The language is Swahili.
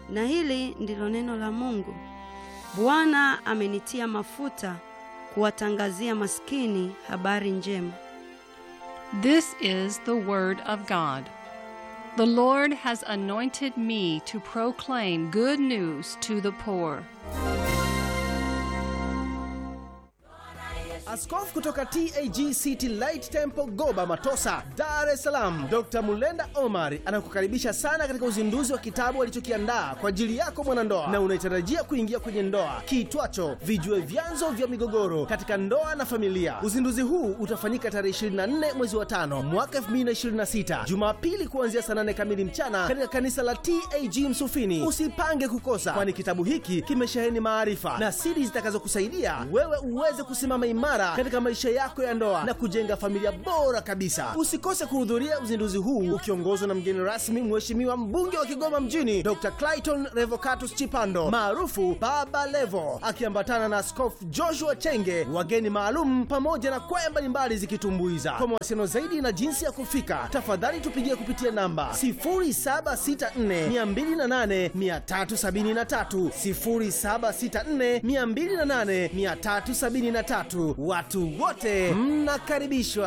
Na hili ndilo neno la Mungu. Bwana amenitia mafuta kuwatangazia maskini habari njema. This is the word of God. The Lord has anointed me to proclaim good news to the poor. Askofu kutoka TAG City Light Temple Goba Matosa, Dar es Salaam, Dr. Mulenda Omar anakukaribisha sana katika uzinduzi wa kitabu alichokiandaa kwa ajili yako mwanandoa na unaitarajia kuingia kwenye ndoa kiitwacho Vijue Vyanzo vya Migogoro katika Ndoa na Familia. Uzinduzi huu utafanyika tarehe 24 mwezi wa tano mwaka 2026 Jumapili kuanzia saa 8 kamili mchana katika kanisa la TAG Msufini. Usipange kukosa, kwani kitabu hiki kimesheheni maarifa na siri zitakazokusaidia wewe uweze kusimama imara katika maisha yako ya ndoa na kujenga familia bora kabisa. Usikose kuhudhuria uzinduzi huu ukiongozwa na mgeni rasmi, Mheshimiwa mbunge wa Kigoma mjini Dr. Clayton Revocatus Chipando maarufu Baba Levo, akiambatana na Askofu Joshua Chenge, wageni maalum pamoja na kwaya mbalimbali zikitumbuiza. Kwa mawasiliano zaidi na jinsi ya kufika, tafadhali tupigie kupitia namba 0764208373, 0764208373. Watu wote mnakaribishwa.